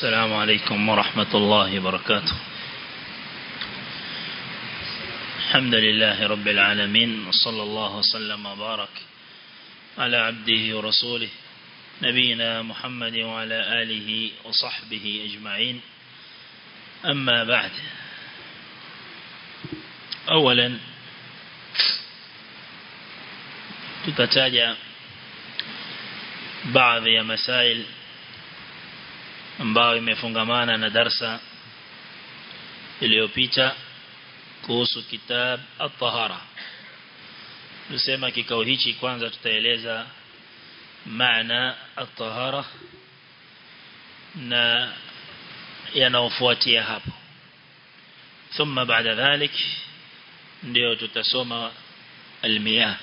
السلام عليكم ورحمة الله وبركاته الحمد لله رب العالمين وصلى الله وسلم وبارك على عبده ورسوله نبينا محمد وعلى آله وصحبه أجمعين أما بعد أولا tutataja baadhi ya masail ambayo imefungamana na darsa iliyopita kuhusu kitab at-tahara tusema kikao hichi kwanza tutaeleza maana at-tahara na yanaofuatia hapo ثم بعد ذلك ndio tutasoma al-miyah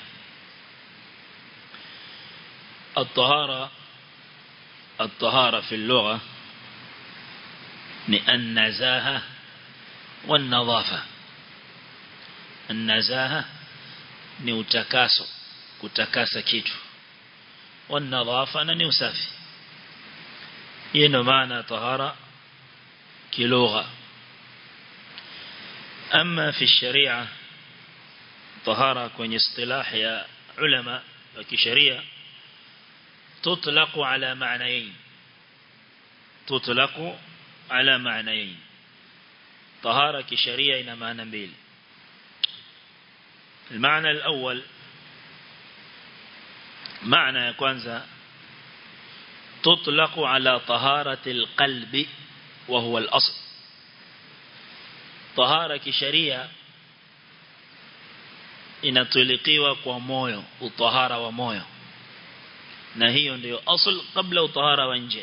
الطهارة الطهارة في اللغة النزاهة والنظافة النزاهة ni utakaso kutakasa kitu والنظافة ni usafi hii ndio maana tahara kilugha أما في الشريعة طهارة kwenye اصطلاح ya ulama wa kisheria تطلق على معنيين تطلق على معنيين طهارة كشريعة إلى معنى بيل المعنى الأول معنى يكونز تطلق على طهارة القلب وهو الأصل طهارة كشريعة inatulikiwa kwa moyo utahara wa moyo na hiyo ndio asl kabla utahara wa nje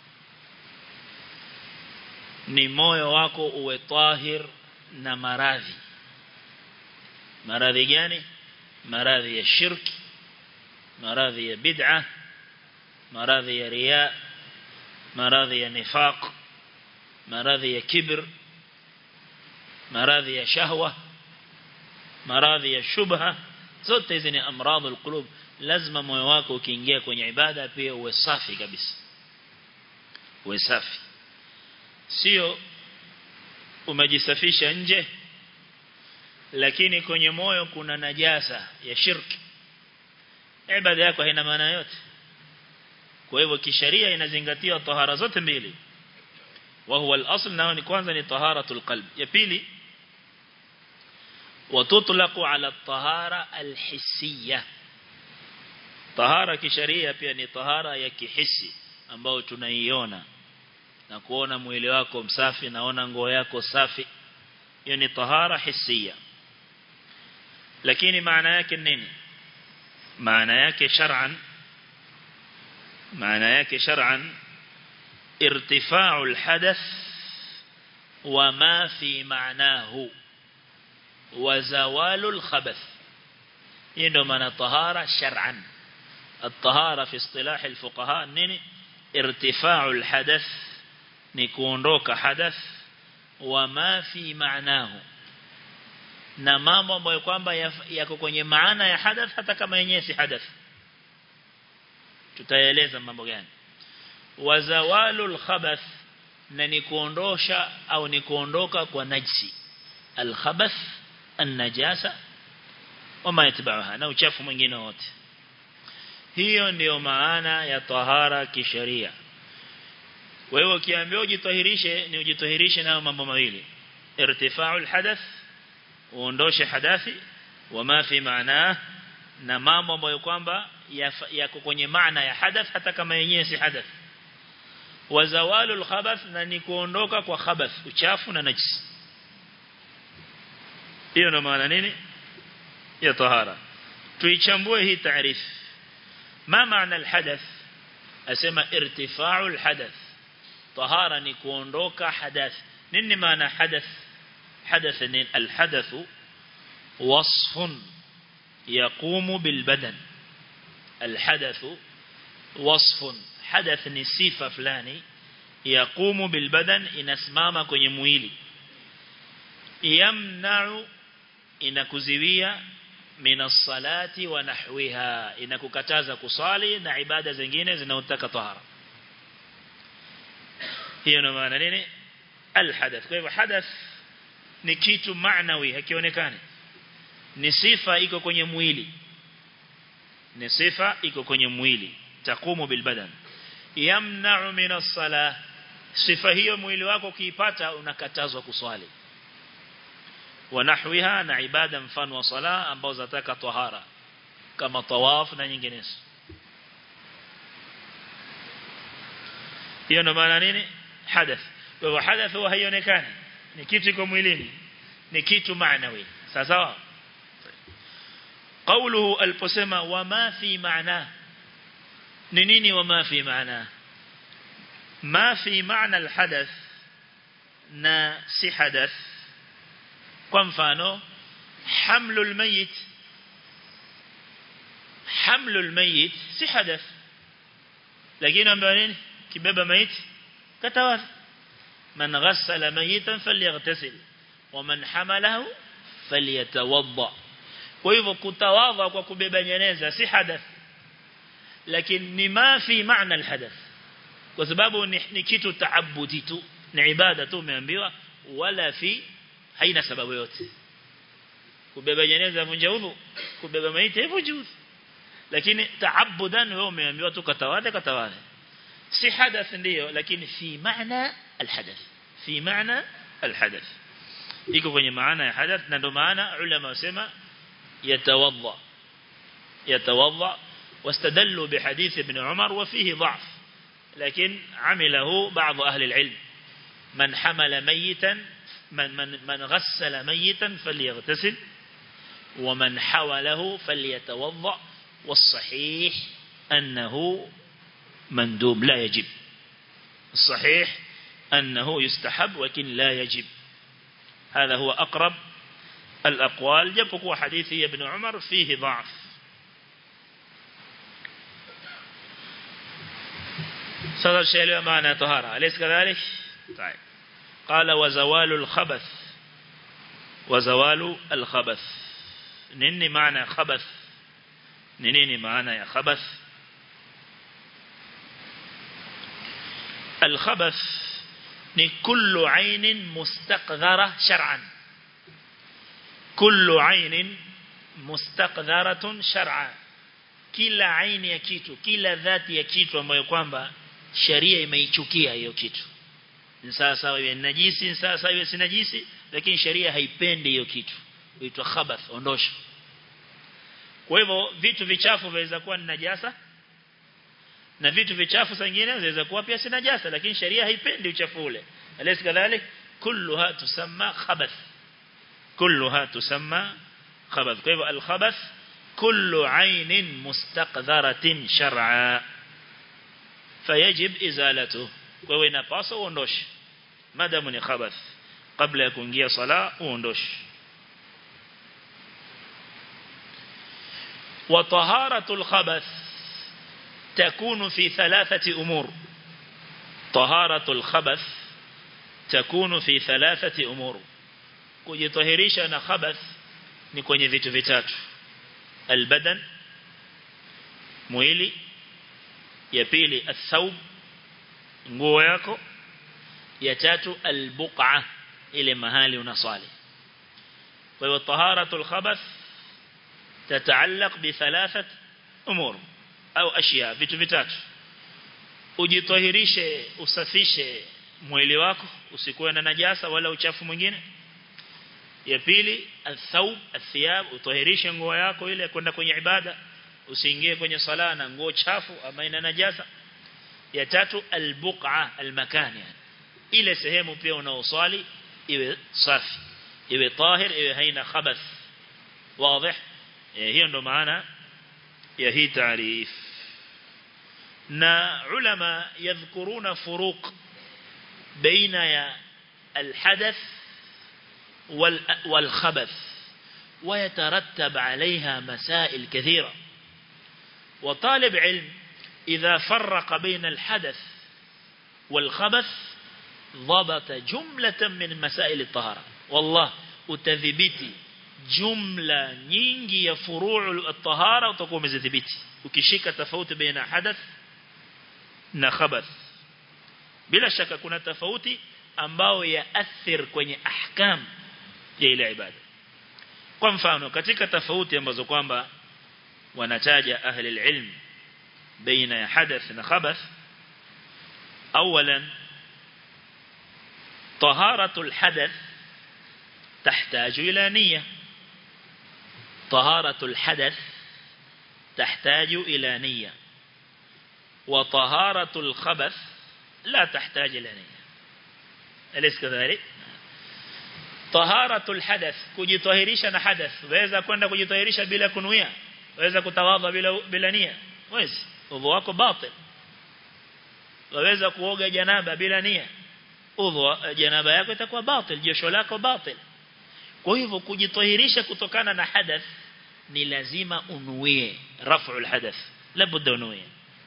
ni moyo wako uwe tahir na maradhi maradhi gani maradhi ya shirki maradhi ya bid'a maradhi ya riya maradhi ya nifaq maradhi ya kibr maradhi ya shahwa maradhi ya shubha zote hizi ni amradhul qulub lazima moyo wako ukiingia kwenye ibada pia uwe safi kabisa uwe safi sio umejisafisha nje lakini kwenye moyo kuna najasa ya shirki ibada yako haina maana yote kwa hivyo kisheria inazingatia tahara zote mbili wa huwa al-asl nao ni kwanza ni taharatul qalb ya pili وتطلق على الطهارة الحسية tahara kisheria pia ni tahara ya kihisi ambayo tunaiona na kuona mwili wako msafi naona nguo yako safi hiyo ni tahara hisia lakini maana yake nini maana yake shar'an maana yake shar'an irtifa'u alhadath وما في معناه وزوال الخبث hii ndio maana tahara shar'an الطهارة في اصطلاح الفقهاء نيني ارتفاع الحدث نكونروك حدث وما في معناه na mambo ambayo kwamba yako kwenye maana ya hadath hata kama yenyewe si hadath tutaeleza mambo gani wazawalul khabath na ni kuondosha au ni kuondoka kwa najsi al khabath an najasa wama yatba'uha na uchafu mwingine wote hiyo ndiyo maana ya tahara kisheria kwa hiyo ukiambiwa ujitahirishe ni ujitahirishe na mambo mawili irtifa'ul hadath uondoshe hadathi wama fi maana na mambo ambayo kwamba yako kwenye maana ya hadath hata kama yenyewe si hadath wazawalul khabath na ni kuondoka kwa khabath uchafu na najisi hiyo ndo maana nini ya tahara tuichambue hii taarifu ما معنى الحدث أسمى ارتفاع الحدث طهارة نكوندوك حدث نين معنى حدث حدث نين الحدث وصف يقوم بالبدن الحدث وصف حدث نسيفة فلاني يقوم بالبدن إنسماما كوني مويلي يمنع إنكزوية min salati wa nahwiha inakukataza kusali na ibada zingine zinaotaka tahara hiyo ndio maana nini alhadath kwa hivyo hadath ni kitu maanawi hakionekani ni sifa iko kwenye mwili ni sifa iko kwenye mwili takumu bilbadan yamna'u min as-salah sifa hiyo mwili wako ukiipata unakatazwa kuswali wa nahwiha na ibada mfano wa sala ambao zataka tahara kama tawaf na nyinginezo hiyo ndo maana nini hadath kwa hadath huwa haionekani ni kitu iko mwilini ni kitu maanawi sawa قوله البسمة وما في معناه نيني وما في معناه ما في معنى الحدث نا سي حدث كمفانو حمل الميت حمل الميت سي حدث لكن أمبانين كباب ميت كتواف من غسل ميتا فليغتسل ومن حمله فليتوضأ kwa hivyo kutawadha kwa kubeba jeneza si hadath lakini ni ma fi maana alhadath kwa sababu ni, ni kitu taabudi tu ni ibada tu umeambiwa wala fi haina sababu yote kubeba jeneza vunja udhu kubeba maiti hivyo juu lakini taabudan wewe umeambiwa tu katawadha katawadha si hadath ndio lakini fi maana alhadath fi maana alhadath iko kwenye maana ya hadath na ndio maana ulama wasema يتوضأ يتوضأ واستدلوا بحديث ابن عمر وفيه ضعف لكن عمله بعض أهل العلم من حمل ميتا من, من, من غسل ميتا فليغتسل ومن حوله فليتوضأ والصحيح أنه مندوب لا يجب الصحيح أنه يستحب ولكن لا يجب هذا هو أقرب الأقوال جبقوا حديث ابن عمر فيه ضعف صدر شيء معنى طهارة أليس كذلك طيب قال وزوال الخبث وزوال الخبث نيني معنى خبث نيني معنى يا خبث الخبث ni kullu ainin mustaqdhara shar'an kullu ainin mustaqdharatun shar'a kila aini ya kitu kila dhati ya kitu ambayo kwamba sharia imeichukia hiyo kitu ni sawa sawa iwe najisi ni sawa sawa iwe si najisi lakini sharia haipendi hiyo kitu huitwa khabath ondosha kwa hivyo vitu vichafu vinaweza kuwa ni najasa na vitu vichafu zingine zinaweza kuwa pia si najasa lakini sharia haipendi uchafu ule alaysa kadhalik kulluha tusamma khabath kulluha tusamma khabath kwa hivyo al-khabath kullu aynin mustaqdharatin shar'a fayajib izalatu kwa hivyo inapaswa uondoshe madamu ni khabath kabla ya kuingia sala uondoshe وطهارة الخبث تكون في ثلاثة أمور طهارة الخبث تكون في ثلاثة أمور kujitahirisha na khabath ni kwenye vitu vitatu albadan mwili ya pili athawb nguo yako ya tatu albuqa ile mahali unasali kwa hiyo taharatul khabath تتعلق بثلاثه امور au ashia vitu vitatu ujitahirishe usafishe mwili wako usikuwe na najasa wala uchafu mwingine ya pili athawb athiyab utahirishe nguo yako ile kwenda kwenye ibada usiingie kwenye sala na nguo chafu ama ina najasa ya tatu albuqa almakan ile sehemu pia unaoswali iwe safi iwe tahir iwe haina khabath wazi hiyo ndo maana ya hii taarif na ulama yadhkuruna furuq baina ya alhadath والخبث ويترتب عليها مسائل كثيرة وطالب علم إذا فرق بين الحدث والخبث ضبط جملة من مسائل الطهارة والله utadhibiti jumla nyingi ya furuu at-tahara utakuwa umezidhibiti ukishika tofauti baina hadath na khabath bila shaka kuna tofauti ambao yaathir kwenye ahkam ya ile ibada kwa mfano katika tofauti ambazo kwamba wanataja ahli ilm baina ya hadath na khabath اولا طهارة الحدث تحتاج إلى نية طهارة الحدث تحتاج إلى نية وطهارة الخبث لا تحتاج إلى نية أليس كذلك طهارة الحدث kujitahirisha na hadath waweza kwenda kujitahirisha bila kunuia waweza kutawadha bila bila nia wezi udhu wako batil waweza kuoga janaba bila nia udhu janaba yako itakuwa batil josho lako batil kwa hivyo kujitahirisha kutokana na hadath ni lazima unuie raf'ul hadath labda unuie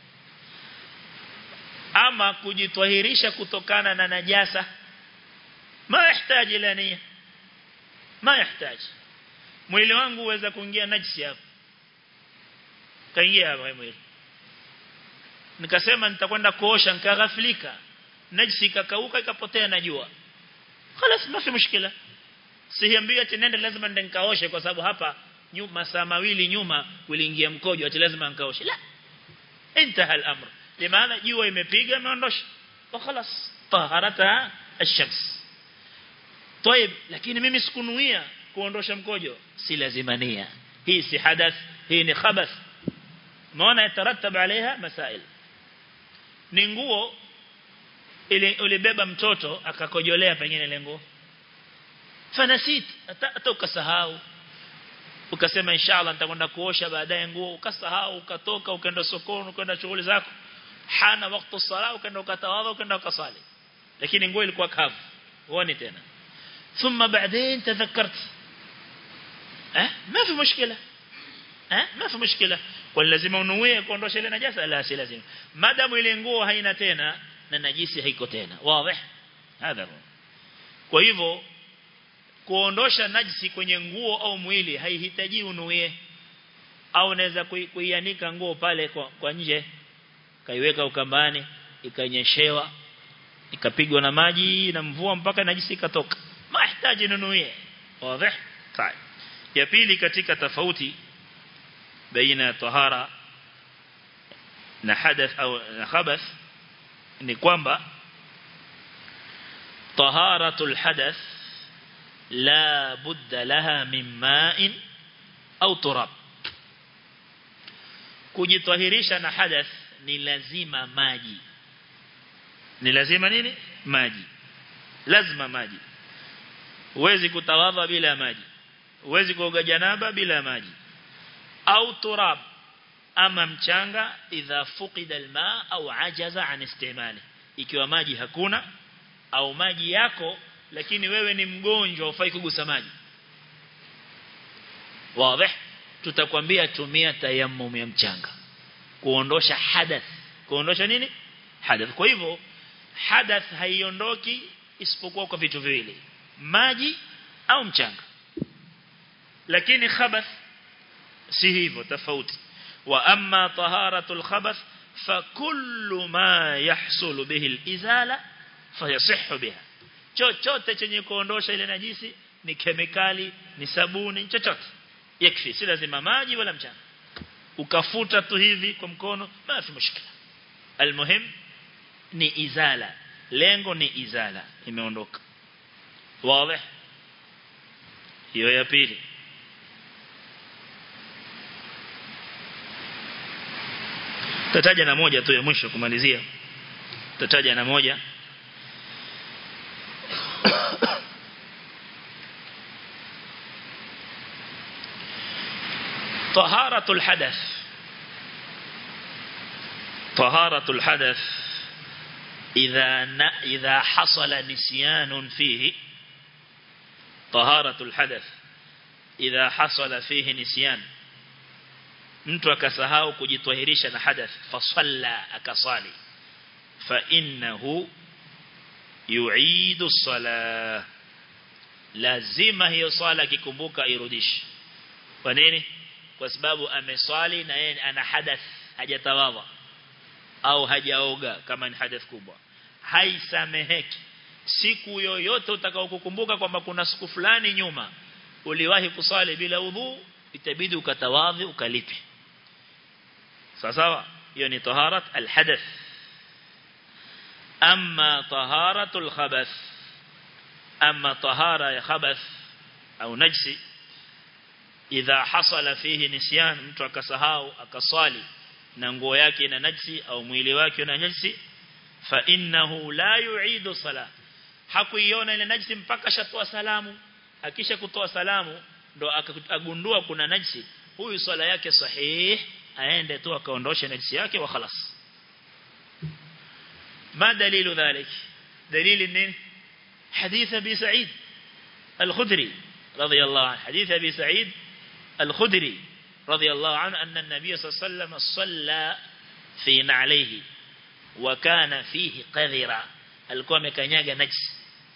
ama kujitahirisha kutokana na najasa ma yahitaji ila nia ma yahitaji mwili wangu uweza kuingia najisi hapo kaingia hapo mwili nikasema nitakwenda kuosha nikaghafilika najisi ikakauka ikapotea najua خلاص ما في مشكله sihiambiwa ati nende lazima nende nikaoshe kwa sababu hapa nyuma saa mawili nyuma uliingia mkojo ati lazima nikaoshe la انتهى الامر limaana jua imepiga imeondosha خلاص طهارتها الشمس طيب lakini mimi sikunuia kuondosha mkojo si lazima nia hii si hadath hii ni khabath maana yataratab عليها masail ni nguo ili ulibeba mtoto akakojolea pengine ile nguo fanasit hata ukasahau ukasema inshallah nitakwenda kuosha baadaye nguo ukasahau ukatoka ukaenda sokoni ukaenda shughuli zako hana wakati sala ukaenda ukatawadha ukaenda ukasali lakini nguo ilikuwa kavu uone tena ثم بعدين تذكرت اه ما في مشكله اه ما في مشكله lazima unuie kuondosha ile najasa la si lazima madamu ile nguo haina tena na najisi haiko tena wazi hadha kwa hivyo kuondosha najisi kwenye nguo au mwili haihitaji unuie au unaweza kuianika nguo pale kwa, kwa nje kaiweka ukambani ikanyeshewa ikapigwa na maji na mvua mpaka najisi ikatoka mahitaji nunuie wazi sawa ya pili katika tofauti baina tahara na hadath au na khabath ni kwamba taharatul hadath la budda laha min ma'in au turab kujitahirisha na hadath ni lazima maji ni lazima nini maji lazima maji huwezi kutawadha bila maji huwezi kuoga janaba bila maji au turab ama mchanga idha fuqida alma au ajaza an istimali ikiwa maji hakuna au maji yako lakini wewe ni mgonjwa ufai kugusa maji wazi tutakwambia tumia tayammum ya mchanga kuondosha hadath kuondosha nini hadath kwa hivyo hadath haiondoki isipokuwa kwa vitu viwili maji au mchanga lakini khabath si hivyo tofauti wa amma taharatul khabath fakullu ma yahsulu bihi al-izala fayasihhu biha chochote chenye kuondosha ile najisi ni kemikali ni sabuni chochote yakfi si lazima maji wala mchanga ukafuta tu hivi kwa mkono basi mushkila almuhim ni izala lengo ni izala imeondoka wazi hiyo ya pili tataja na moja tu ya mwisho kumalizia tataja na moja طهارة الحدث طهارة الحدث إذا ن... إذا حصل نسيان فيه طهارة الحدث إذا حصل فيه نسيان mtu akasahau kujitwahirisha na hadath fasalla akasali fa innahu yu'idu sala lazima hiyo swala kikumbuka irudishe kwa nini kwa sababu ameswali na yeye ana hadath hajatawadha au hajaoga kama ni hadath kubwa haisameheki siku yoyote utakaokukumbuka kwamba kuna siku fulani nyuma uliwahi kusali bila udhu itabidi ukatawadhi ukalipe sawa sawa hiyo ni taharat alhadath amma taharatul khabath amma tahara ya khabath au najsi idha hasala fihi nisyan mtu akasahau akaswali na nguo yake ina najsi au mwili wake una najsi fa innahu la yu'idu salah hakuiona ile najsi mpaka shatoa salamu akisha kutoa salamu ndo akagundua kuna najsi huyu swala yake sahihi aende tu akaondosha najsi yake wa khalas ما دليل ذلك دليل النين حديث أبي سعيد الخدري رضي الله عنه حديث أبي سعيد الخدري رضي الله عنه أن النبي صلى الله عليه وسلم صلى في نعليه وكان فيه قذرا alikuwa amekanyaga najis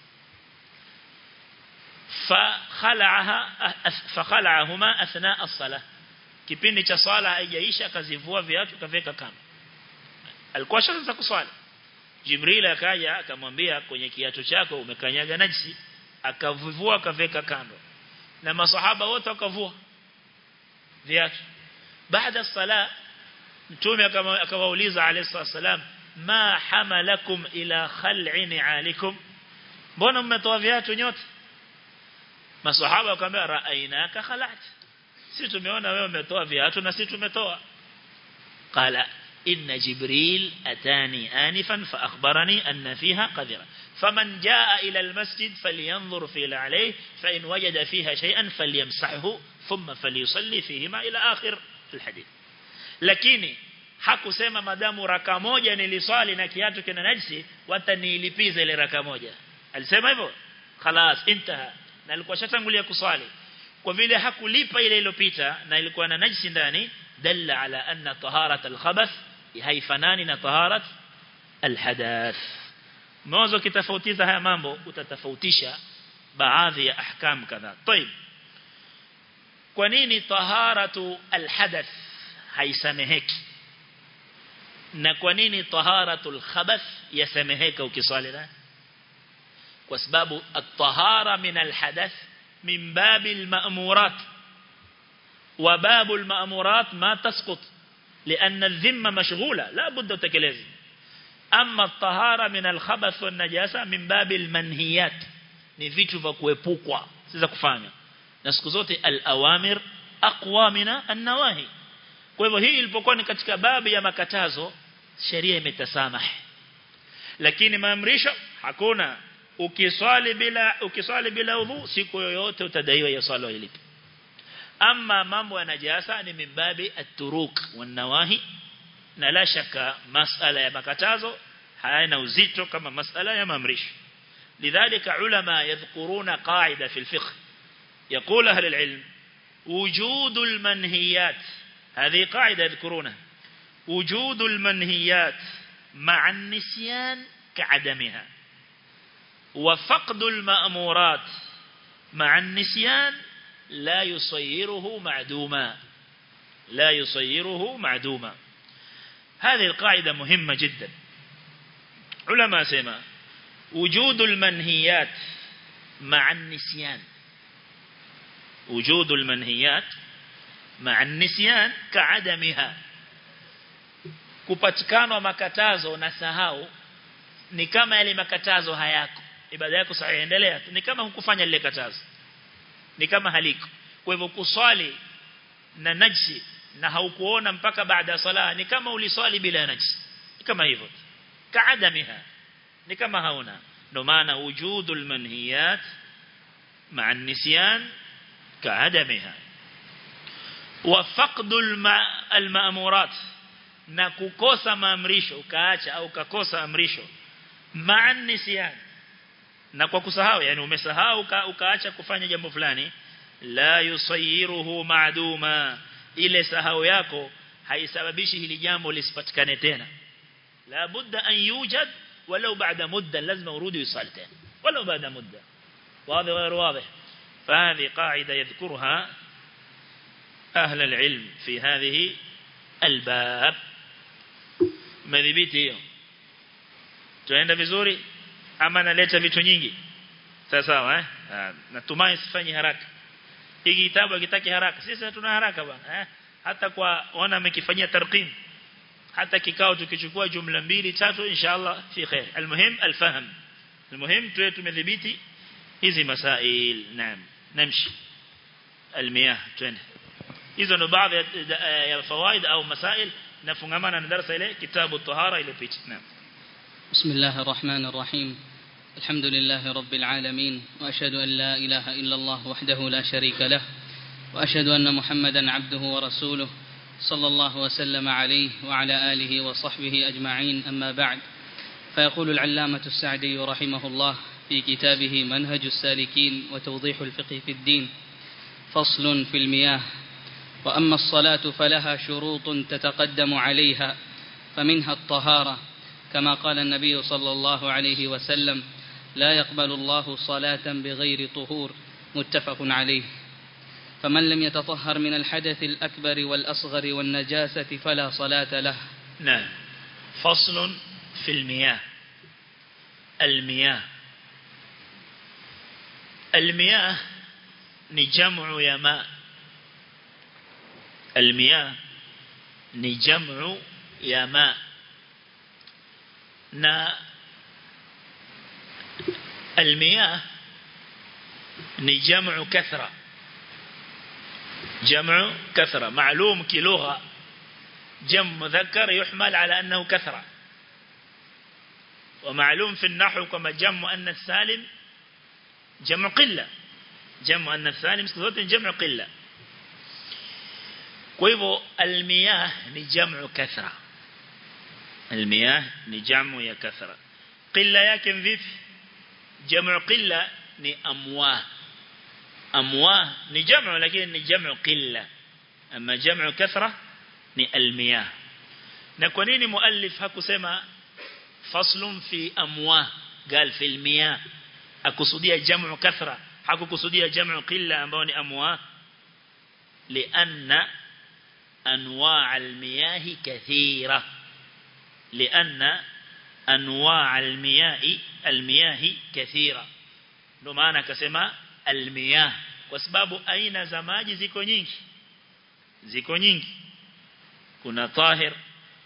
fakhalaaha fakhalahuma athna as-salah kipindi cha swala haijaisha akazivua viatu kaveka kando alikuwa shaanza kuswali Jibril akaja akamwambia kwenye kiatu chako umekanyaga najisi akavivua akaveka kando na masahaba wote wakavua viatu baada sala mtume akawauliza alayhi salam ma hamalakum ila khal'i ni'alikum mbona mmetoa viatu nyote masahaba wakamwambia ra'ainaka khalat sisi tumeona wewe umetoa viatu na sisi tumetoa qala إن جبريل أتاني آنفا فأخبرني أن فيها قذرة فمن جاء إلى المسجد فلينظر في عليه فإن وجد فيها شيئا فليمسحه ثم فليصلي فيهما إلى آخر الحديث lakini hakusema madamu raka moja niliswali na kiatu kina najisi watanilipiza ile raka moja alisema hivyo خلاص intaha na alikuwa shatangulia kuswali kwa vile hakulipa ile iliyopita na ilikuwa na najisi ndani dalla ala anna taharat al-khabath haifanani na taharat al-hadath mwanzo kitafautiza haya mambo utatofautisha baadhi ya ahkam kadhaa طيب kwa nini taharatu al-hadath haisameheki na kwa nini taharatu al-khabath yasameheka ukiswali na kwa sababu at-tahara min al-hadath min babil ma'murat وباب المأمورات ما تسقط لأن الذمة مشغولة لا بد تكلز أما الطهارة من الخبث والنجاسة من باب المنهيات ni vitu vya kuepukwa siza kufanya na siku zote al-awamir aqwa min an-nawahi kwa hivyo hii ilipokuwa ni katika babu ya makatazo sheria imetasamaha lakini maamrisho hakuna ukiswali bila ukiswali bila udhu siku yoyote utadaiwa ya swala ilipo ama mambo ya najasa ni mimbabi at-turuk wan-nawahi na la shaka masala ya makatazo hayana uzito kama masala ya maamrisho لذلك علماء يذكرون قاعدة في الفقه يقول أهل العلم وجود المنهيات هذه قاعدة يذكرونها وجود المنهيات مع النسيان كعدمها وفقد المأمورات مع النسيان لا يصيره معدوما لا يصيره معدوما هذه القاعدة مهمة جدا علماء سيما وجود المنهيات مع النسيان وجود المنهيات مع النسيان كعدمها kupatikana makatazo na sahau ni kama yale makatazo hayako ibada yako sahihi endelea ni kama hukufanya lile katazo ni kama haliko kwa hivyo kuswali na najsi na haukuona mpaka baada ya sala ni kama uliswali bila najsi ni kama hivyo kaadamiha ni kama hauna ndio maana wujudul manhiyat مع النسيان كعدمها وفقد المأمورات na kukosa maamrisho ukaacha au ukakosa amrisho ma'a nisyan na kwa kusahau yani umesahau uka, ukaacha kufanya jambo fulani la yusayiruhu ma'duma ile sahau yako haisababishi hili jambo lisipatikane tena la budda an yujad walau baada mudda lazima urudi usali tena walau baada mudda واضح غير واضح فهذه قاعدة يذكرها أهل العلم في هذه الباب مذبيت hiyo tunaenda vizuri ama naleta vitu nyingi sawa sawa eh natumai sifanyi haraka hiki kitabu kitaki haraka sisi hatuna haraka bwana eh hata kwa ona amekifanyia tarqim hata kikao tukichukua jumla mbili tatu inshallah fi khair almuhim alfahm almuhim tuwe tumedhibiti hizi masail naam namshi almiyah twende hizo ndo baadhi ya fawaid au masail nafungamana na darasa ile kitabu tahara ile picha naam بسم الله الرحمن الرحيم الحمد لله رب العالمين وأشهد أن لا إله إلا الله وحده لا شريك له وأشهد أن محمدا عبده ورسوله صلى الله وسلم عليه وعلى آله وصحبه أجمعين أما بعد فيقول العلامة السعدي رحمه الله في كتابه منهج السالكين وتوضيح الفقه في الدين فصل في المياه وأما الصلاة فلها شروط تتقدم عليها فمنها الطهارة كما قال النبي صلى الله عليه وسلم لا يقبل الله صلاة بغير طهور متفق عليه فمن لم يتطهر من الحدث الأكبر والأصغر والنجاسة فلا صلاة له نعم فصل في المياه المياه المياه نجمع يا ماء المياه نجمع يا ماء na المياه ni jamu kathra jamu kathra معلوم كلغة جمع مذكر يحمل على أنه كثرة ومعلوم في النحو كما جمع مؤنث سالم جمع قلة جمع مؤنث سالم جمع قلة kwa المياه ni jamu kathra المياه ni jamu ya kathra qilla yake vipi jamu qilla ni amwa amwa ni jamu lakini ni jamu qilla ama jamu kathra ni almiyah na kwa nini muallif hakusema faslun fi amwa قال في المياه akusudia jamu kathra hakukusudia jamu qilla ambao ni amwa لأن أنواع المياه كثيرة لأن أنواع المياه المياه كثيرة ndio maana akasema almiyah kwa sababu aina za maji ziko nyingi ziko nyingi kuna tahir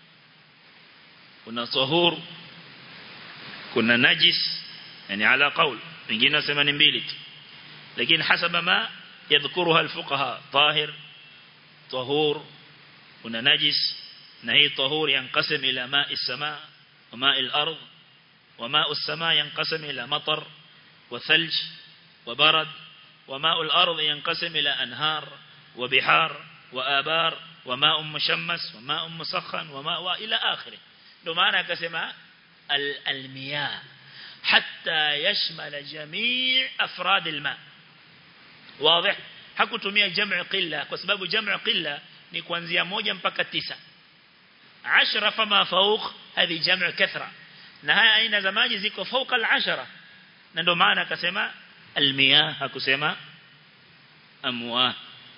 kuna tahur kuna najis yani ala qaul wengine wasema ni mbili tu lakini hasaba ma yadhkuruha alfuqaha tahir tahur kuna najis na hii tahur yanqasim ila ma'i as-samaa wa ma'i al-ard wa ma'u as-samaa yanqasim ila matar wa thalj wa barad wa ma'u al-ard yanqasim ila anhar wa bihar wa abar wa ma'u mushammas wa ma'u musakhan wa ma'u ila akhirih ndio maana akasema al-miyah hatta yashmal jami' afrad al-ma' واضح hakutumia jamu qilla kwa sababu jamu qilla ni kuanzia moja mpaka tisa ashara fama fawq hadi jamu kathra na haya aina za maji ziko fauka al-ashara na ndio maana akasema al-miyah hakusema amwa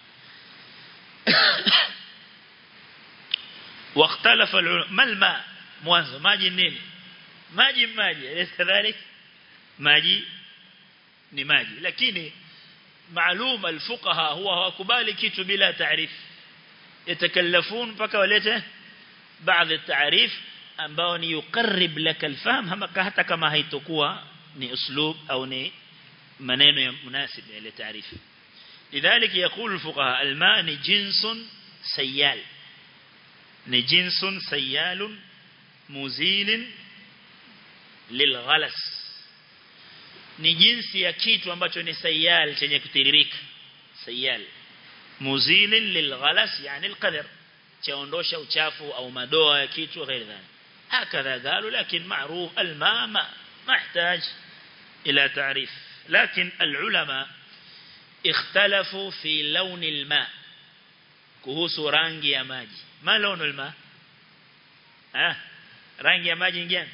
واختلف ما الماء mwanzo maji nini maji maji kadhalik maji ni maji lakini معلوم الفقهاء هو hawakubali kitu bila taarif yatakallafun mpaka walete baadhi taarif ambao ni yuqarrib lak alfahm hata kama haitokuwa ni uslub au ni maneno ya munasib ile taarif lidhalik يقول الفقهاء الماء ni jinsun sayyal ni jinsun sayyal muzil lilghalas ni jinsi ya kitu ambacho ni sayal chenye kutiririka sayal muzilin lilghalas yani alqadar chaondosha uchafu au madoa ya kitu غير ذلك هكذا قالوا لكن معروف الماء ما محتاج إلى تعريف لكن العلماء اختلفوا في لون الماء kuhusu rangi ya maji ma launu alma ah rangi ya maji ngani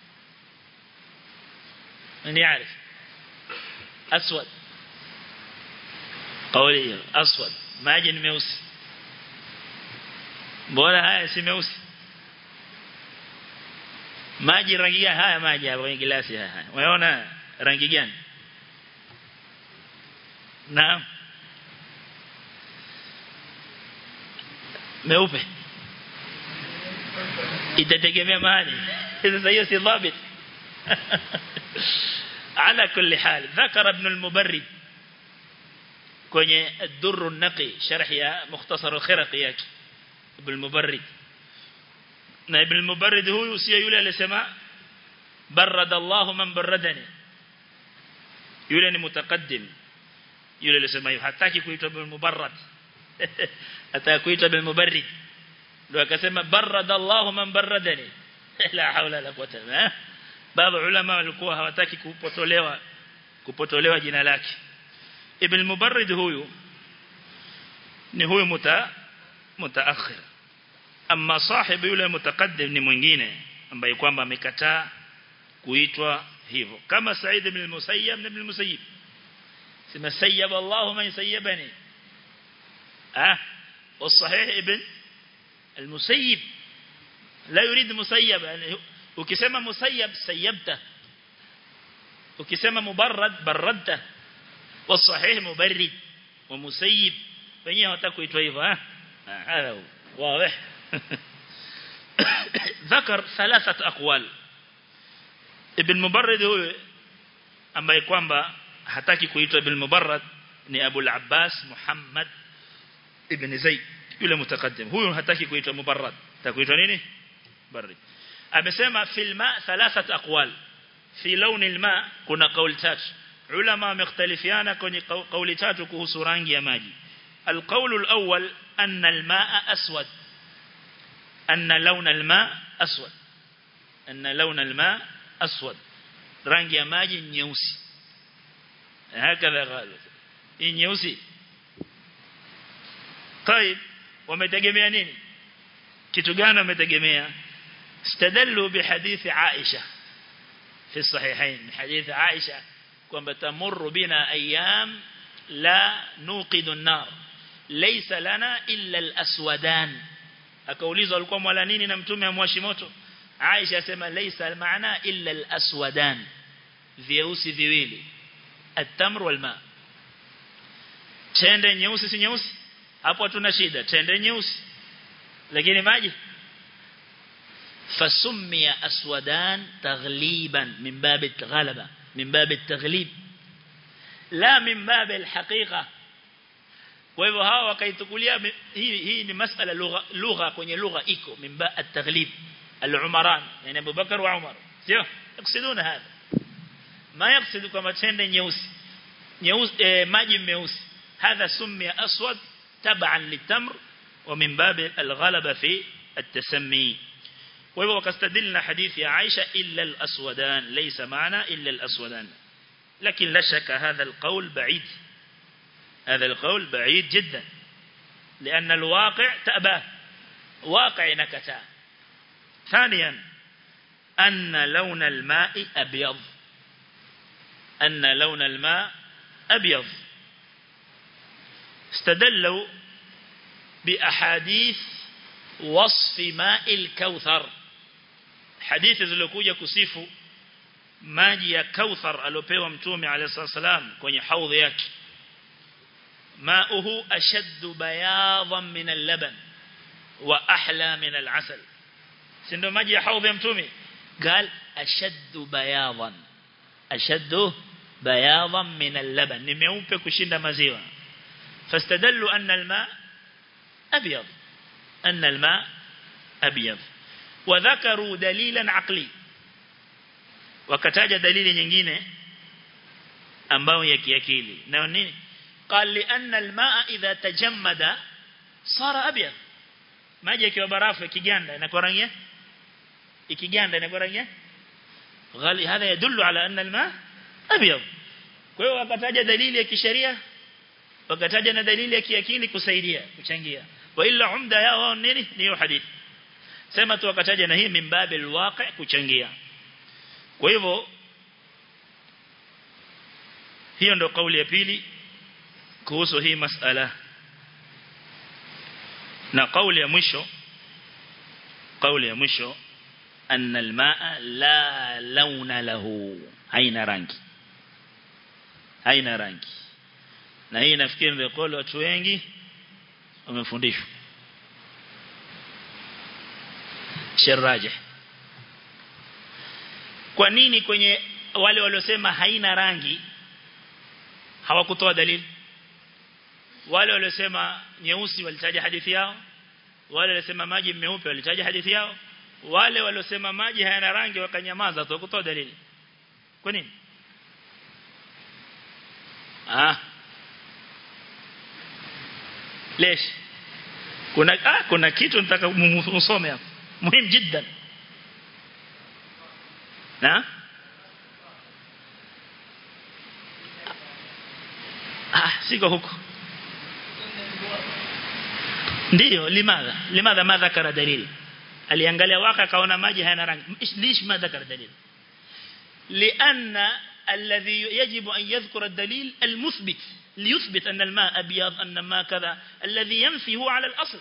ni عارف أسود قولي أسود maji ni meusi mbona haya si meusi maji rangi gani haya maji hapa kwenye glasi haya unaona rangi gani naam meupe itategemea mahali sasa hiyo si dhabit على كل حال ذكر ابن المبرد kwenye الدر النقي شرح يا مختصر الخرقي yake ابن المبرد na ibn al-mubarrid huyu sio yule aliyesema barada Allah man baradani yule ni mutaqaddim yule aliyesema hiyo hataki kuitwa ibn mubarrad ataka kuitwa ibn mubarrid ndio akasema barada Allah man baradani la haula la quwwata illa baadhi ulama walikuwa hawataki kupotolewa kupotolewa jina lake ibn mubarrid huyu ni huyu muta mutaakhir amma sahibi yule mutaqaddim ni mwingine ambaye kwamba amekataa kuitwa hivyo kama Said ibn al-Musayyib ibn al-Musayyib sema sayyaba Allah man sayyabani ah والصحيح ابن المسيب لا يريد مسيب ukisema musayyab sayyabta ukisema mubarrad barradta والصحيح مبرد ومسيب wenyewe hawataka kuitwa hivyo ah haya واضح ذكر ثلاثة أقوال ابن مبرد هو ambaye kwamba hataki kuitwa ibn mubarrad ni Abu al-Abbas Muhammad ibn Zayd yule mutakaddim huyo hataki kuitwa mubarrad atakuitwa nini barrid amesema fil ma thalathat aqwal fi lawn al-ma kuna kauli tatu ulama wamekhtalifiana kwenye kauli tatu kuhusu rangi ya maji القول الأول أن الماء أسود أن لون الماء أسود أن لون الماء أسود rangi ya maji nyeusi hakadha قالوا hii nyeusi طيب wametegemea nini kitu gani wametegemea استدلوا بحديث عائشة في الصحيحين حديث عائشة kwamba tamurru bina ayyam la nuqidu an-nar laysa lana illa al-aswadan akaulizwa alikuwa mwala nini na mtume amwashi moto Aisha asema laysa maana illa al-aswadan vyeusi viwili at-tamr wal-ma tende nyeusi si nyeusi hapo tuna shida tende nyeusi lakini maji فسمي أسودان تغليبا من باب الغلبة من باب التغليب لا من باب الحقيقة kwa hivyo hawa wakaitukulia hii hii ni masala lugha lugha kwenye lugha iko mimba at-taghlib al-umaran yani Abu Bakar wa Umar sio yakusuduna hapa ma yaksudu kama tende nyeusi nyeusi maji meusi hadha summiya aswad taban litamr wa min bab al-ghalaba fi at-tasammi kwa hivyo wakastadilna hadithi ya Aisha illa al-aswadan laysa maana illa al-aswadan لكن لا شك هذا القول بعيد هذا القول بعيد جدا لأن الواقع تأباه واقع نكتا ثانيا أن لون الماء أبيض أن لون الماء أبيض استدلوا بأحاديث وصف ماء الكوثر حديث zilizokuja kusifu maji ya kauthar aliopewa mtume alayhi salam kwenye haudhi yake ماؤه أشد بياضا من اللبن وأحلى من العسل سندو ماجي حوض يمتومي قال أشد بياضا أشد بياضا من اللبن نميوبة كشند مزيوة فاستدلوا أن الماء أبيض أن الماء أبيض وذكروا دليلا عقلي وكتاج دليل nyingine ambao ya kiakili na nini قال لأن الماء إذا تجمد صار أبيض maji yakiwa barafu ikiganda inakuwa rangi ikiganda inakuwa rangi ghali hadha yadullu ala anna alma abyad kwa hiyo wakataja dalili ya kisheria wakataja na dalili ya kiakili kusaidia kuchangia wa illa umda yao nini ni hiyo hadithi sema tu wakataja na hii mimbabi alwaqi kuchangia kwa hivyo hiyo ndo kauli ya pili kuhusu hii masala na kauli ya mwisho kauli ya mwisho أن الماء لا لون له أين rangi haina rangi na hii nafikiri ndio kwa watu wengi wamefundishwa sharaje kwa nini kwenye wale waliosema haina rangi hawakutoa dalili wale waliosema nyeusi walitaja hadithi yao wale waliosema maji meupe walitaja hadithi yao wale waliosema maji hayana rangi wakanyamaza tu kutoa dalili kwa nini ah lesh kuna ah, kuna kitu nataka msome hapo muhimu jiddan na ah siko huko ndio limadha limadha madha kara dalili aliangalia waka kaona maji hayana rangi lish madha kara dalili لأن الذي يجب أن يذكر الدليل المثبت ليثبت أن الماء أبيض أن الماء كذا الذي ينفي هو على الأصل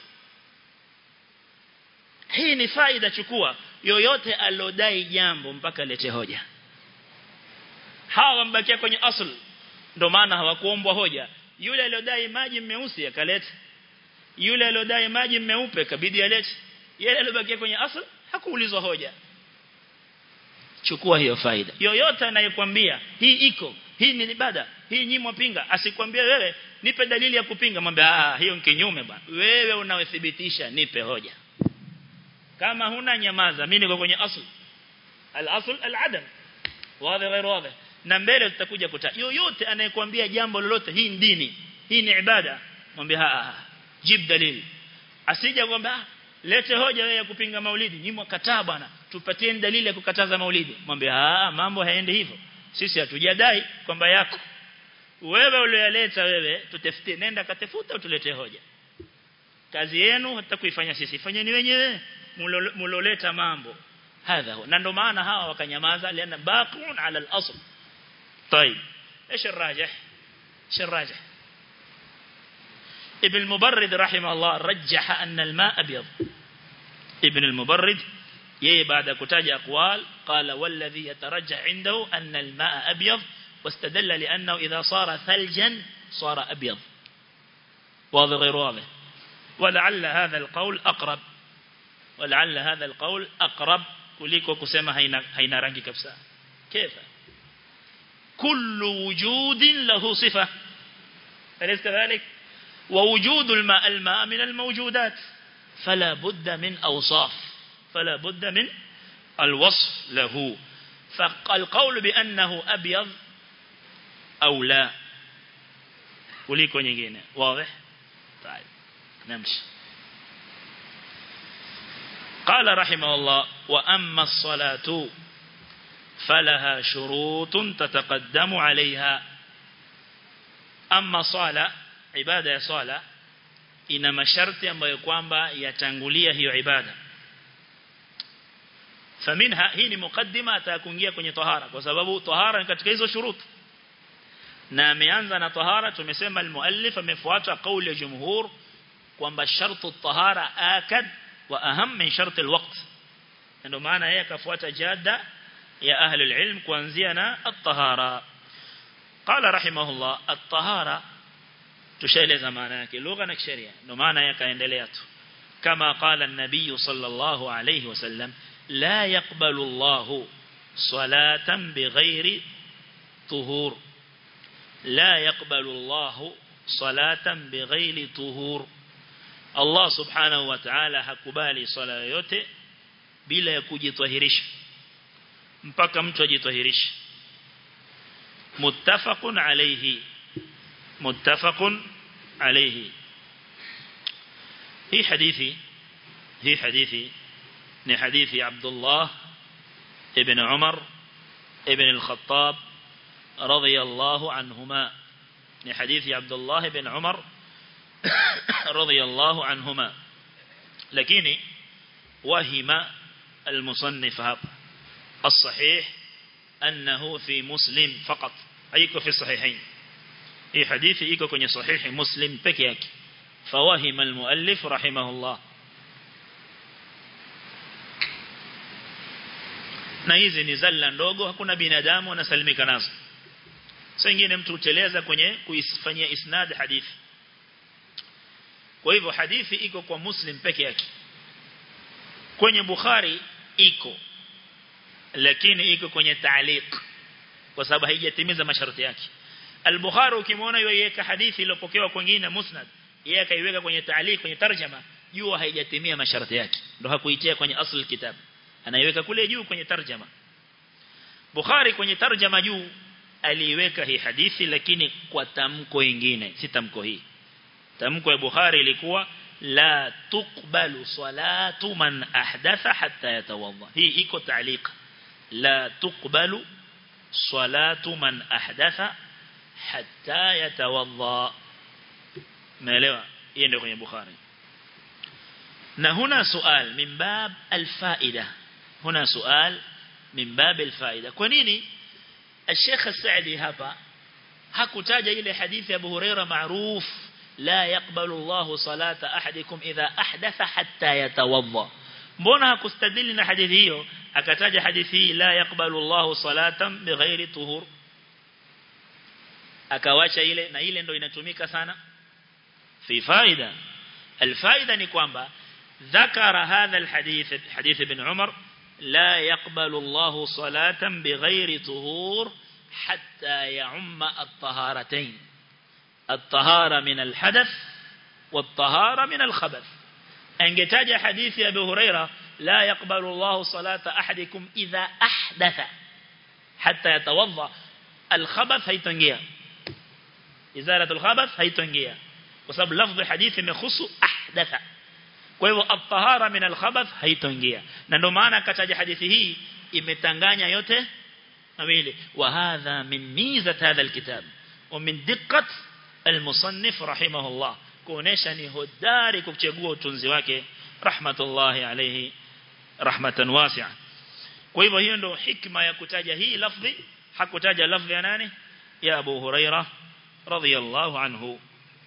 hii ni faida chukua yoyote alodai jambo mpaka lete hoja hawa wambakia kwenye asl ndio maana hawakuombwa hoja yule alodai maji meusi akaleta yule alodai maji meupe kabidi alete yule alobakia kwenye asl hakuulizwa hoja chukua hiyo faida yoyote anayekwambia hii iko hii ni ibada hii nyimwa pinga asikwambie wewe nipe dalili ya kupinga mwambie ah hiyo ni kinyume bwana wewe unaothibitisha nipe hoja kama huna nyamaza mimi niko kwenye asl al-asl al-adam wazi غير wazi na mbele tutakuja kuta yoyote anayekwambia jambo lolote hii ni dini hii ni ibada mwambie ah jib dalili asije kwamba lete hoja wewe ya kupinga maulidi nyimwa kataa bwana tupatie dalili ya kukataza maulidi mwambie ah mambo haendi hivyo sisi hatujadai kwamba yako wewe uliyoleta wewe tutafutie nenda katafuta utulete hoja kazi yenu hata kuifanya sisi fanyeni wenyewe muloleta mambo hadha na ndo maana hawa wakanyamaza liana baqun ala al-asl طيب ايش الراجح ايش الراجح ابن المبرد رحمه الله رجح أن الماء أبيض ابن المبرد يي بعد كتاج أقوال قال والذي يترجح عنده أن الماء أبيض واستدل لأنه إذا صار ثلجا صار أبيض واضح غير واضح ولعل هذا القول أقرب ولعل هذا القول أقرب kuliko kusema haina haina rangi kabisa كيف كل وجود له صفة أليس كذلك ووجود الماء الماء من الموجودات فلا بد من أوصاف فلا بد من الوصف له فالقول بأنه أبيض أو لا kuliko nyingine واضح طيب نمشي قال رحمه الله وأما الصلاة فلها شروط تتقدم عليها أما صلاة ibada ya swala ina masharti ambayo kwamba yatangulia hiyo ibada faminha hii ni mukaddima atakuingia kwenye tahara kwa sababu tahara ni katika hizo shuruti na ameanza na tahara tumesema almuallif amefuata kauli ya jumhur kwamba shartu tahara akad wa aham min sharti alwaqt ndio maana yeye akafuata jada ya ahli alilm kuanzia na at-tahara qala rahimahullah at-tahara tushaeleza maana yake lugha na sheria ndio maana yakaendelea tu kama qala an-nabiy sallallahu alayhi wasallam la yaqbalu Allah salatan bighairi tuhur la yaqbalu Allah salatan bighairi tuhur Allah subhanahu wa ta'ala hakubali swala yoyote bila ya kujitahirisha mpaka mtu ajitahirishe muttafaqun alayhi متفق عليه هي حديثي هي حديثي ni hadithi عبد الله ابن عمر ابن الخطاب رضي الله عنهما ni hadithi عبد الله بن عمر رضي الله عنهما lakini وهم المصنف hapa الصحيح أنه في مسلم فقط أيكو في الصحيحين hii hadithi iko kwenye sahihi muslim peke yake fawahima almuallif rahimahullah na hizi ni zalla ndogo hakuna binadamu anasalimika nazo sasa ingine mtu uteleza kwenye kuifanyia isnad hadithi kwa hivyo hadithi iko kwa muslim peke yake kwenye bukhari iko lakini iko kwenye taaliq kwa sababu haijatimiza masharti yake al-bukhari ukimwona yeye hadithi iliyopokewa kwingine musnad yeye akaiweka kwenye taaliq kwenye tarjama jua haijatimia masharti yake ndo hakuitia kwenye asl kitab anaiweka kule juu kwenye tarjama Bukhari kwenye tarjama juu aliiweka hii hadithi lakini kwa tamko lingine si tamko hii tamko ya Bukhari ilikuwa la tuqbalu salatu man ahdatha hatta yatawadda hii iko taaliq la tuqbalu salatu man ahdatha hatta yatawadda naelewa hiyo ndio kwenye Bukhari na huna sual min bab alfaida huna sual min bab alfaida kwa nini الشيخ السعدي hapa hakutaja ile hadithi ya Abu Huraira maruf la yaqbalu Allah salata ahadikum idha ahdatha hatta yatawadda mbona hakustadili na hadithi hiyo akataja hadithi hii la yaqbalu Allah salatan bighairi tuhur akawacha ile na ile ndo inatumika sana fi faida الفائدة ni kwamba ذكر هذا الحديث حديث ابن عمر لا يقبل الله صلاة بغير طهور حتى يعم الطهارتين الطهارة من الحدث والطهارة من الخبث أنجتاج حديث أبي هريرة لا يقبل الله صلاة أحدكم إذا أحدث حتى يتوضأ الخبث هيتنجيا إزالة الخبث هيتنجيا وسبب لفظ حديث يخص أحدث kwa hivyo at-tahara min al-khabath haitoingia na ndio maana akataja hadithi hii imetanganya yote mawili wa hadha min mizat hadha al-kitab wa min diqqat al-musannif rahimahullah kuonesha ni hodari kuchagua utunzi wake rahmatullahi alayhi rahmatan wasi'a kwa hivyo hiyo ndio hikma ya kutaja hii lafzi hakutaja lafzi ya nani ya Abu Huraira radhiyallahu anhu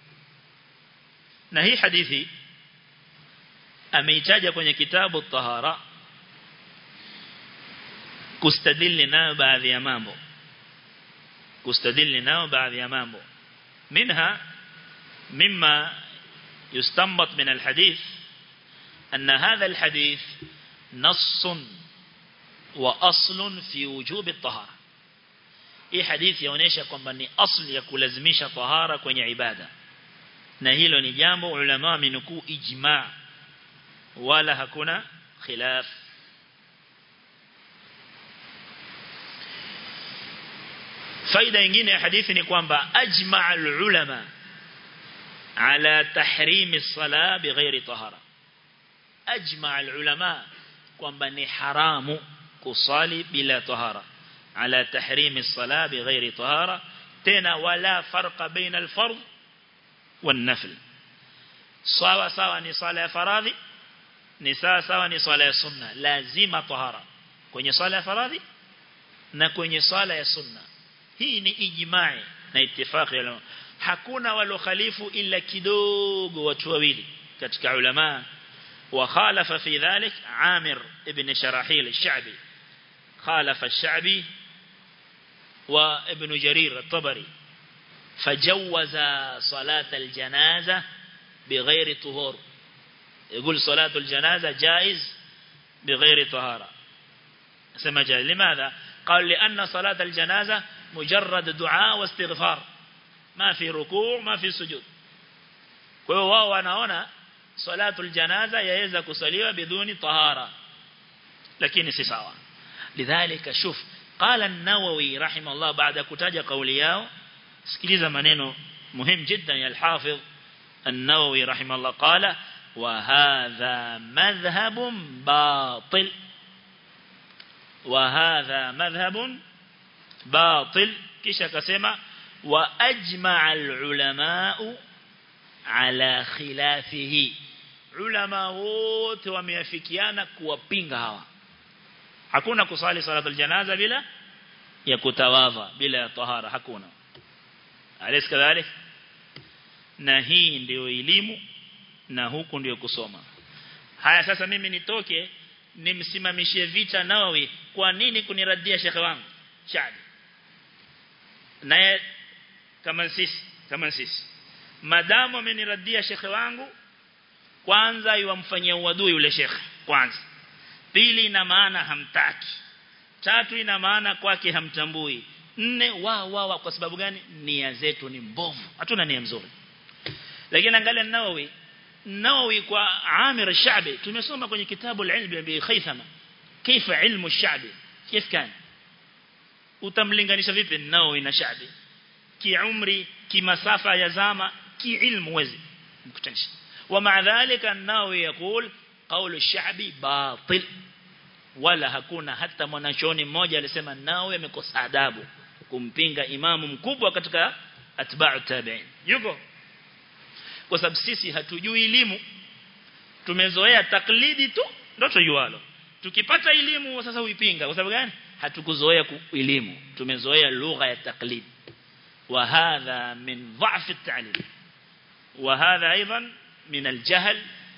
na hii hadithi ameitaja kwenye kitabu tahara kustadili nayo baadhi ya mambo kustadili nayo baadhi ya mambo منها مما يستنبط من الحديث أن هذا الحديث نص وأصل في وجوب الطهارة hii hadithi yaonesha kwamba ni asli ya kulazimisha tahara kwenye ibada na hilo ni jambo ulama wamenukuu ijma' wala hakuna khilaf faida nyingine ya hadithi ni kwamba ajma' al-ulama ala tahrim as-salah bighairi tahara ajma' al-ulama kwamba ni haramu kusali bila tahara ala tahrim as-salah bighairi tahara tena wala farqa baina al-fard wan-nafl sawa sawa ni sala ya faradhi ni sawa sawa ni swala ya sunna lazima tahara kwenye swala ya faradhi na kwenye swala ya sunna hii ni ijma'i na itifaki ya hakuna walokhalifu illa kidogo watu wawili katika ulama wa khalafa fi dhalik Amir ibn Sharahil al-Sha'bi khalafa al-Sha'bi wa ibn Jarir al-Tabari fajawaza salat al-janaza بغير طهور يقول صلاة الجنازة جائز بغير طهارة سمى جائز لماذا قال لأن صلاة الجنازة مجرد دعاء واستغفار ما في ركوع ما في سجود وهو wanaona صلاة الجنازة yaweza kusaliwa biduni tahara lakini si sawa lidhalika shuf قال النووي رحمه الله بعد kutaja kauli yao sikiliza maneno muhimu جدا ya الحافظ النووي رحمه الله قال وهذا مذهب باطل وهذا مذهب باطل kisha akasema wa ajma' al-ulama ala khilafihi ulama wote wameafikiana kuwapinga hawa hakuna kusali salatul janaza bila ya kutawadha bila ya tahara hakuna alis kadhalik na hii ndio elimu na huku ndio kusoma haya sasa mimi nitoke nimsimamishie vita Nawawi kwa nini kuniradia shekhe wangu Shaabi naye kama sisi kama sisi madamu ameniradia shekhe wangu kwanza yuamfanyia uadui yule shekhe kwanza pili ina maana hamtaki tatu ina maana kwake hamtambui nne wa wa wa kwa sababu gani nia zetu ni mbovu hatuna nia nzuri lakini angalia Nawawi Nawawi kwa Amir al-Sha'bi tumesoma kwenye kitabu al-Ilm bi Khaythama kaifa ilmu al-Sha'bi كيف كان utamlinganisha vipi Nawawi na Sha'bi kiumri kimasafa ya zama kiilmu wezi mkutanisha ومع ذلك النووي يقول قول الشعبي باطل wala hakuna hata mwanachoni mmoja alisema nao amekosa adabu kumpinga imamu mkubwa katika atba'u tabi'in yuko kwa sababu sisi hatujui elimu tumezoea taklidi tu ndio tujualo tukipata elimu sasa uipinga kwa sababu gani hatukuzoea elimu tumezoea lugha ya taklid wa hadha min dha'f at-ta'lim wa hadha aidan min al-jahl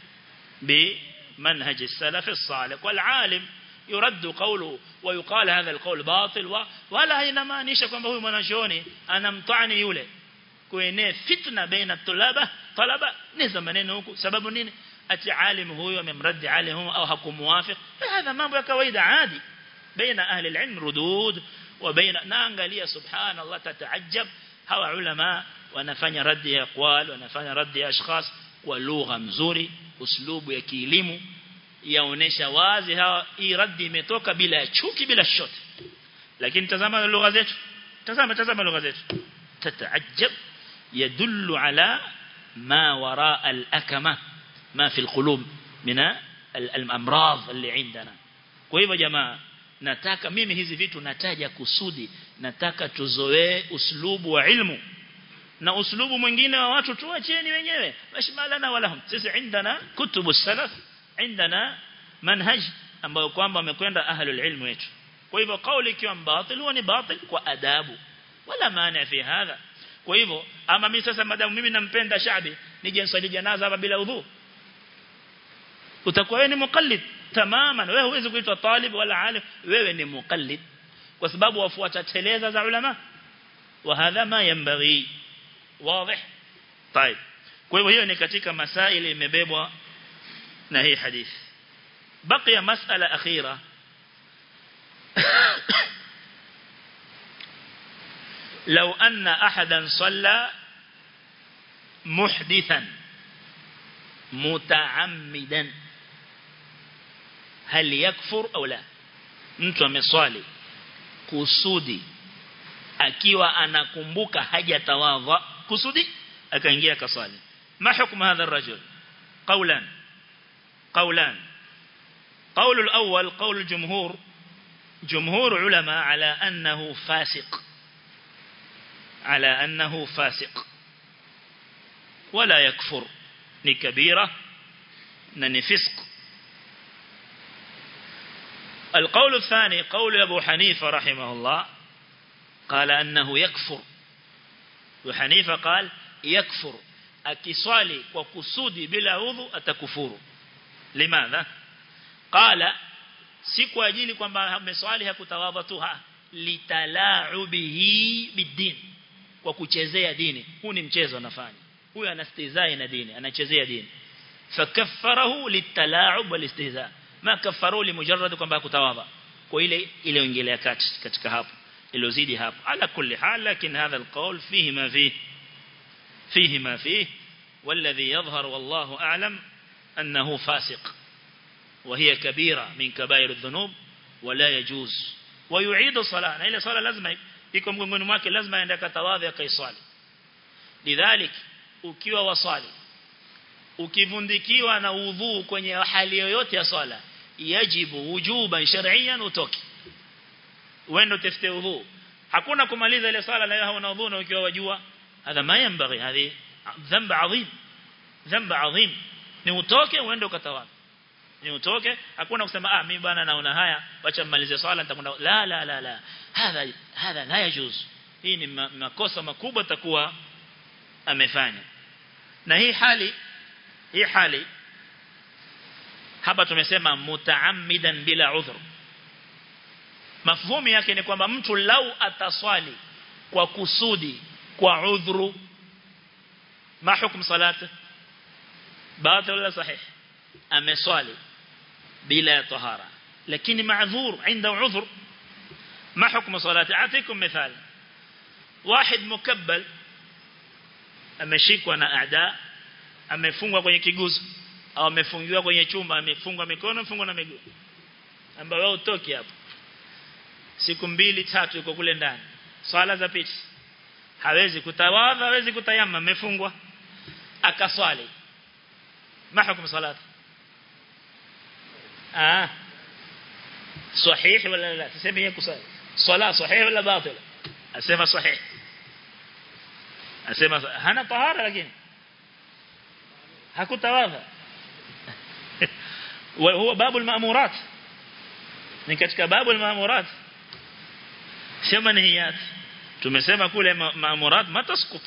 بمنهج السلف الصالح والعالم يرد قوله ويقال هذا القول باطل ولا inamaanisha kwamba huyu mwanashoni anamtani yule kuenea fitna baina tulaba talaba niza maneno huku sababu nini ati alim huyo amemradi alim au hakumuwafiq hada mambo ya kawaida adi baina ahli alilm rudud wa baina naangalia subhanallah tataajab hawa ulama wanafanya radi ya aqwal wanafanya radi ya ashkhas kwa lugha nzuri uslubu ya kielimu yaonesha wazi hawa hii radi imetoka bila ya chuki bila shoti lakini tazama lugha zetu tazama tazama lugha zetu tataajab يدل على ما وراء الأكمة ما في القلوب من الأمراض اللي عندنا kwa hivyo jamaa nataka mimi hizi vitu nataja kusudi nataka tuzoee uslubu wa ilmu na uslubu mwingine wa watu tuacheni wenyewe mashmalana walahum sisi indana kutubu salaf indana manhaj ambayo kwamba wamekwenda ahlul ilm wetu kwa hivyo kauli ikiwa batil huwa ni batil kwa adabu wala maana fi hadha kwa hivyo ama mimi sasa madamu mimi nampenda Shaabi nije nswali janaza hapa bila udhu utakuwa wewe ni muqallid tamaman wewe huwezi kuitwa talib wala alim wewe ni muqallid kwa sababu wafuata teleza za ulama wa hadha ma yanbaghi wazi طيب kwa hivyo hiyo ni katika masaili imebebwa na hii hadithi baqiya mas'ala akhira لو أن أحدا صلى محدثا متعمدا هل يكفر أو لا mtu ameswali kusudi akiwa anakumbuka hajatawadha kusudi akaingia akaswali ma hukumu hadha الرجل قولا قولان قول الأول قول الجمهور جمهور علماء على أنه فاسق على أنه فاسق ولا يكفر نكبيرة ننفسق القول الثاني قول أبو حنيفة رحمه الله قال أنه يكفر أبو حنيفة قال يكفر akiswali kwa kusudi bila udhu atakufuru limadha qala si kwa ajili kwamba ameswali hakutawadha tu litalaubihi bidin kwa kuchezea dini huu ni mchezo anafanya huyu anastizai na dini anachezea dini fakaffarahu litalaub walistihza ma kaffaru limujarrad kwamba kutawadha kwa ile ile ingelea kati katika hapo ilozidi hapo ala kulli hal lakin hadha alqawl fihi ma fihi فيه ما فيه والذي يظهر والله أعلم أنه فاسق وهي كبيرة من كبائر الذنوب ولا يجوز ويعيد الصلاة إلى صلاة لازم يكون مغنغن mwake lazima aende akatawadhi akaiswali lidhalik ukiwa wasali ukivundikiwa na udhu kwenye hali yoyote ya swala yajibu wujuban shar'iyan utoki uende utafute udhu hakuna kumaliza ile swala na hauna udhu na ukiwa wajua هذا ما ينبغي هذه ذنب عظيم ذنب عظيم ni utoke uende ukatawadha ni utoke hakuna kusema ah mimi bwana naona haya acha mmalize swala nitakwenda la la la la hadha hadha la yajuz hii ni makosa makubwa takuwa amefanya na hii hali hii hali hapa tumesema mutaammidan bila udhur mafhumu yake ni kwamba mtu lau ataswali kwa kusudi kwa udhuru ma hukum salati batil wala sahih ameswali bila tahara lakini ma'dhur عنده عذر ما حكم صلاته اعطيكم مثال واحد مكبل ameshikwa na aada amefungwa kwenye kiguzo au amefungiwa kwenye chumba amefungwa mikono amefungwa na miguu ambao wao utoki hapo siku mbili tatu yuko kule ndani swala za piti hawezi kutawadha hawezi kutayamma amefungwa akaswali ma hukumu salati ah صحيح ولا لا تسمي هي كسال صلاة صحيح ولا باطل أسمى صحيح أسمى هنا طهارة لكن هكو تواضع وهو باب المأمورات ni katika babu al-maamurat sio manhiyat tumesema kule maamurat mataskut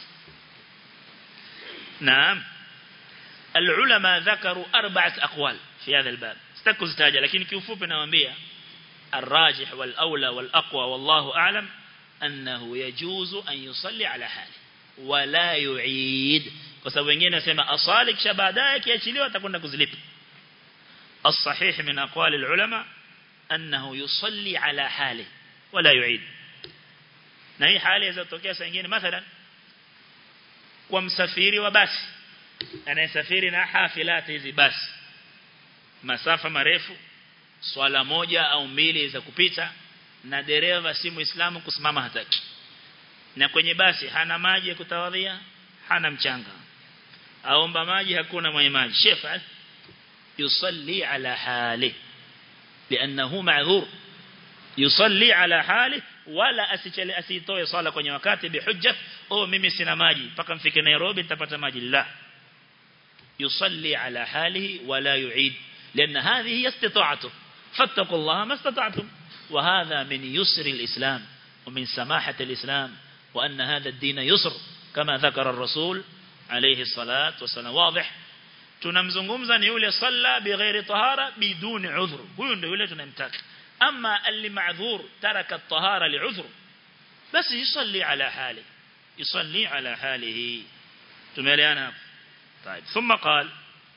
naam العلماء ذكروا أربعة أقوال في هذا الباب استكوا ستاجة لكن كيفوب نوانبيا الراجح والأولى والأقوى والله أعلم أنه يجوز أن يصلي على حاله ولا يعيد وسبب wengine nasema asali kisha baadaye kiachiliwa atakwenda kuzilipa الصحيح من أقوال العلماء أنه يصلي على حاله ولا يعيد na hii hali inaweza kutokea saa nyingine mathalan kwa msafiri wa basi anayesafiri na hafilati hizi basi masafa marefu swala moja au mbili za kupita na dereva si muislamu kusimama hataki na kwenye basi hana maji ya kutawadhia hana mchanga aomba maji hakuna mwenye maji shefa yusalli ala hali لانه معذور يصلي على حاله wala asichele asitoe swala kwenye wakati bihujja oh mimi sina maji mpaka mfike Nairobi nitapata maji la yusalli ala halihi wala yuid لان هذه هي استطاعته فاتقوا الله ما استطعتم وهذا من يسر الإسلام ومن سماحة الإسلام وأن هذا الدين يسر كما ذكر الرسول عليه الصلاة والسلام واضح tunamzungumza ni yule salla bighairi tahara biduni udhur huyo ndio yule tunamtaka ama alli ma'dhur taraka at-tahara li'udhr basi yusalli ala hali yusalli ala halihi tumeelewana طيب ثم قال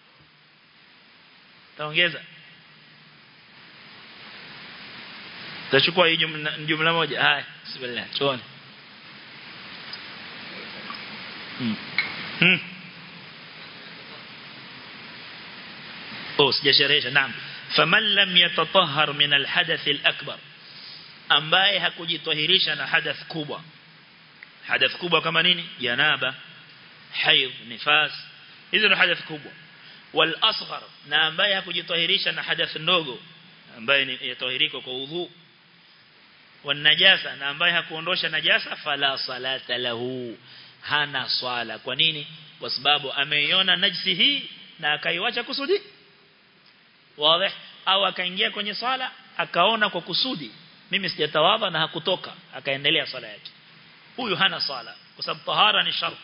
taongeza tachukua hii jumla, jumla moja haya bismillah tuone hmm. hmm. oh sijasherehesha naam faman lam yatatahhar min alhadath alakbar ambaye hakujitahirisha na hadath kubwa hadath kubwa kama nini janaba haidh nifas hizo ni hadath kubwa wal asghar na ambaye hakujitahirisha na hadath ndogo ambaye ni yatahirika kwa udhu wan najasa na ambaye hakuondosha najasa fala salata lahu hana swala kwa nini kwa sababu ameiona najisi hii na akaiwacha kusudi wazi au akaingia kwenye swala akaona kwa kusudi mimi sijatawadha na hakutoka akaendelea swala yake huyu hana swala kwa sababu tahara ni sharti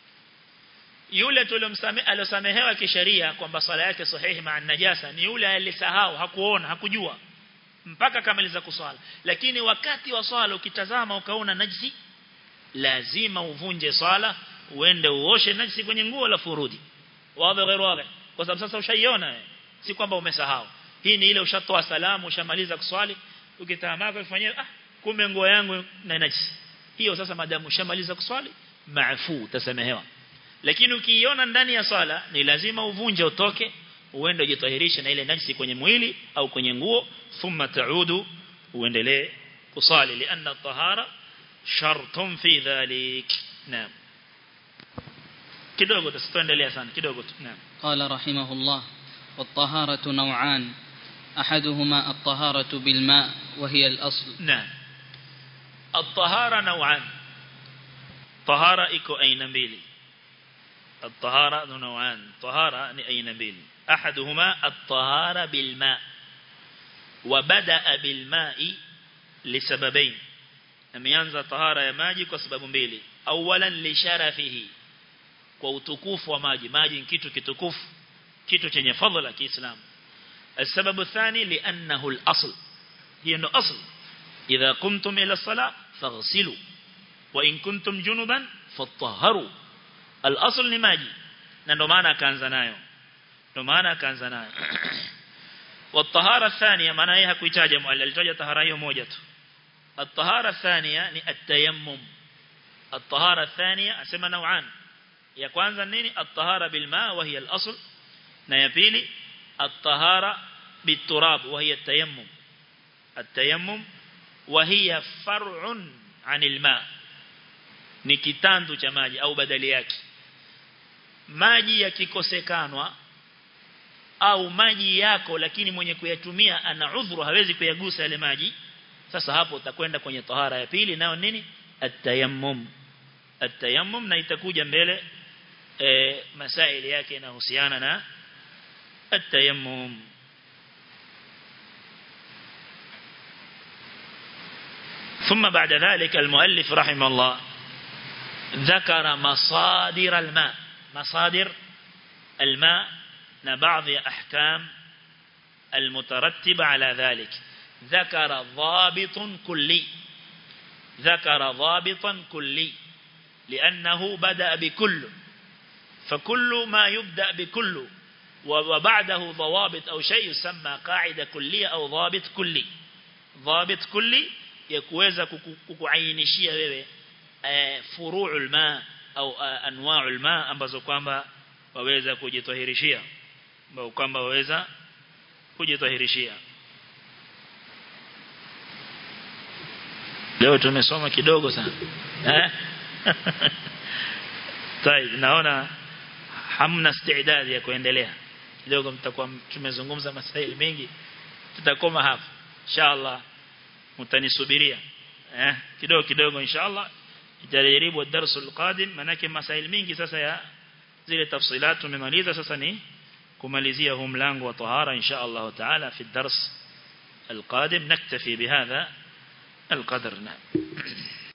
yule tulomsamehe alosamehewa kisheria kwamba swala yake sahihi maa najasa ni yule alisahau hakuona hakujua mpaka kamaliza kuswala lakini wakati wa swala ukitazama ukaona najisi lazima uvunje swala uende uoshe najisi kwenye nguo la furudi wazi غير wazi kwa sababu sasa ushaiona si kwamba umesahau hii ni ile ushatoa salamu ushamaliza kuswali ukitamaka ufanyie ah kumbe nguo yangu na najisi hiyo sasa madamu ushamaliza kuswali maafu utasamehewa lakini ukiiona ndani ya swala ni lazima uvunje utoke uende ujitahirishe na ile najisi kwenye mwili au kwenye nguo thumma taudu uendelee kusali lianna tahara shartun fi dhalik naam kidogo tusiendelea sana kidogo tu naam قال رحمه الله والطهارة نوعان أحدهما الطهارة بالماء وهي الأصل نعم الطهارة نوعان طهارة إكو أين بيلي الطهارة نوعان طهارة أين بيلي أحدهما الطهارة بالماء وبدأ بالماء لسببين ameanza tahara ya maji kwa sababu mbili awalan lisharafihi kwa utukufu wa maji maji ni kitu kitukufu kitu chenye fadhila kiislamu السبب الثاني لأنه الأصل هي أنه أصل إذا قمتم إلى الصلاة فاغسلوا وإن كنتم جنبا فطهروا الأصل لماجي ndo maana akaanza nayo ndo maana akaanza nayo والطهارة الثانية maana yeye hakuitaja mwali alitaja tahara hiyo moja tu الطهارة الثانية ni التيمم الطهارة الثانية asema نوعان ya kwanza nini الطهارة بالماء وهي الأصل na ya pili الطهارة بالتراب وهي التيمم التيمم وهي فرع عن الماء ni kitandu cha maji au badali yake maji yakikosekanwa au maji yako lakini mwenye kuyatumia ana udhuru hawezi kuyagusa yale maji sasa hapo utakwenda kwenye tahara ya pili nayo nini at-tayammum at-tayammum na itakuja mbele e, masaili yake yanahusiana na at-tayammum ثم بعد ذلك المؤلف رحمه الله ذكر مصادر الماء مصادر الماء بعض أحكام المترتبة على ذلك ذكر ضابط كلي ذكر ضابطا كلي لأنه بدأ بكل فكل ما يبدأ بكل وبعده ضوابط أو شيء يسمى قاعدة كلية أو ضابط كلي ضابط كلي يكوeza kukuainishia wewe furu'ul ma au anwa'ul ma ambazo kwamba waweza kujitahirishia ambao kwamba waweza kujitahirishia leo tumesoma kidogo sana eh طيب naona hamna istidadi ya kuendelea kidogo mtakuwa tumezungumza masaili mengi tutakoma hapa inshallah mtanisubiria eh kidogo kidogo inshallah itajaribu darasa alqadim manake masaili mingi sasa ya zile tafsilat tumemaliza sasa ni kumalizia huu mlango wa tahara insha Allah taala fi dars القادم نكتفي بهذا القدر نعم